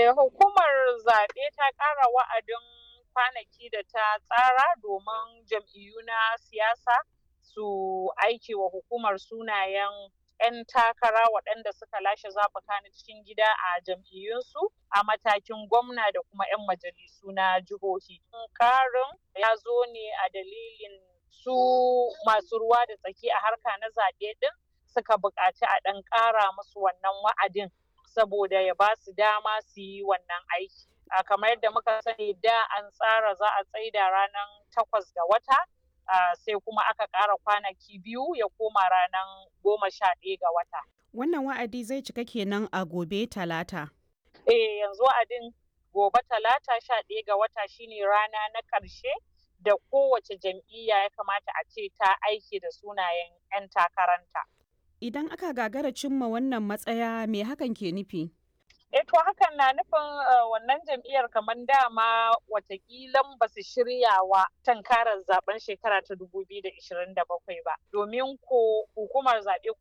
Eh, hukumar zaɓe ta ƙara wa'adin kwanaki da ta tsara domin jam'iyyu na siyasa su aike wa hukumar sunayen 'yan takara waɗanda suka lashe zaɓuka na cikin gida a jam'iyyunsu a matakin gwamna da kuma 'yan majalisu na jihohi. Ƙarin ya zo ne a dalilin su masu ruwa da tsaki a harka na zaɓe ɗin suka buƙaci a ɗan ƙara musu wannan wa'adin saboda ya ba su dama su yi wannan aiki. A kamar yadda muka sani da an tsara za a tsaida ranar takwas ga wata sai kuma aka ƙara kwanaki biyu ya koma ranar goma sha ɗaya ga wata. Wannan wa'adi zai cika kenan a gobe talata. Eh yanzu wa'adin gobe talata sha ɗaya ga wata shine rana na ƙarshe da kowace jam'iyya ya kamata a ce ta aiki da sunayen 'yan takaranta. Idan aka gagara cimma wannan matsaya me hakan ke nufi? E to hakan na nufin wannan jam'iyyar kamar dama watakilan ba su shirya wa tankarar zaben shekara ta 2027 ba. Domin ko hukumar zaɓe